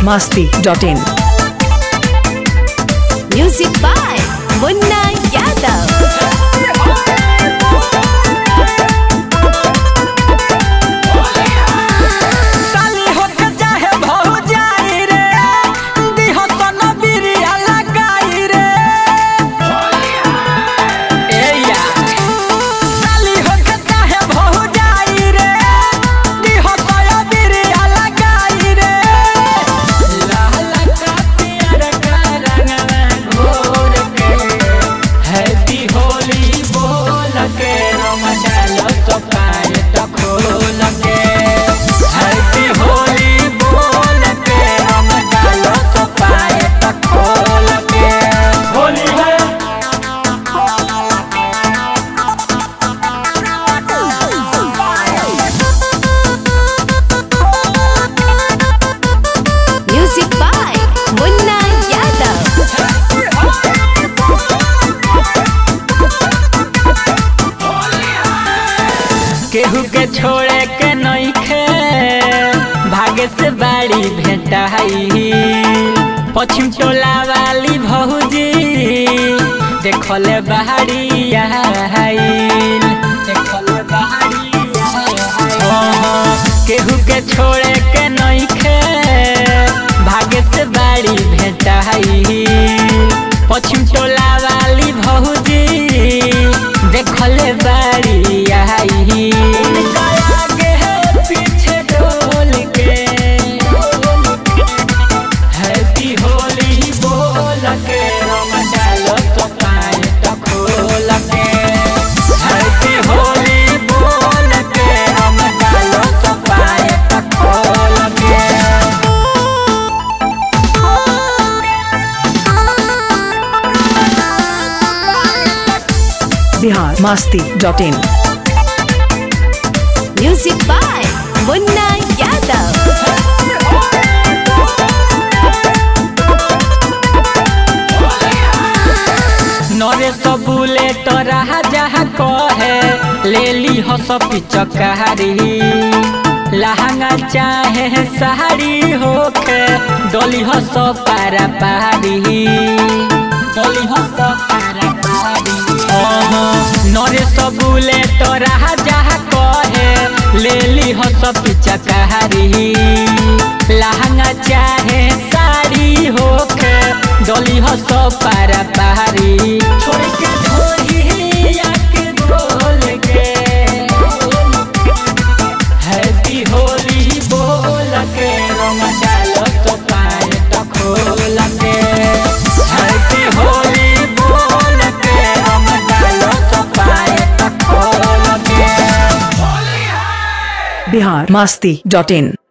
masti.in. Music by Munna Yadav. साली होके चाहे भौजाई रे दिह सन बिरिया लगाई रे ए यार साली होके चाहे भौजाई रे दिह सन बिरिया लगाई रे लाल का पियर का रंगवा घोर के हैप्पी होली बोल के रम डालो तो पाए तो खोल के हैप्पी होली बोल के रम डालो तो पाए तो खोल के होली है Music by Munna Yadav. केहू के छोड़े के नइखे भागे से बाड़ी भेटाई पश्चिम टोला वाली भौजी देखले बाहरी आइल देखले बाहरी केहू के छोड़े के नइखे भागे से बाड़ी भेटाई पश्चिम टोला वाली भौजी देखले बाड़ी आई उनका आगे है पीछे डोल के हैप्पी होली बोल के रम डालो तो पाए तो खोल के हैप्पी होली बोल के रम डालो तो पाए तो खोल के Bihar masti.in. Music by Munna Yadav. नरे सबुले तो रहा जहा कहे ले ली हो सब चकारी लहंगा चाहे साड़ी होके डोली हो सब पारा पारी डोली हो सब पारा पारी नरे सबुले तो रहा जहा कहे ले ली हो सब चकारी लहंगा चाहे साड़ी होके डोली हो सब पारा पारी छोड़ के ढोली आके बोल के हैप्पी होली बोल के रंग डालो तो पाए तो खोल के हैप्पी होली बोल के रंग डालो तो पाए तो खोल के Bihar masti.in.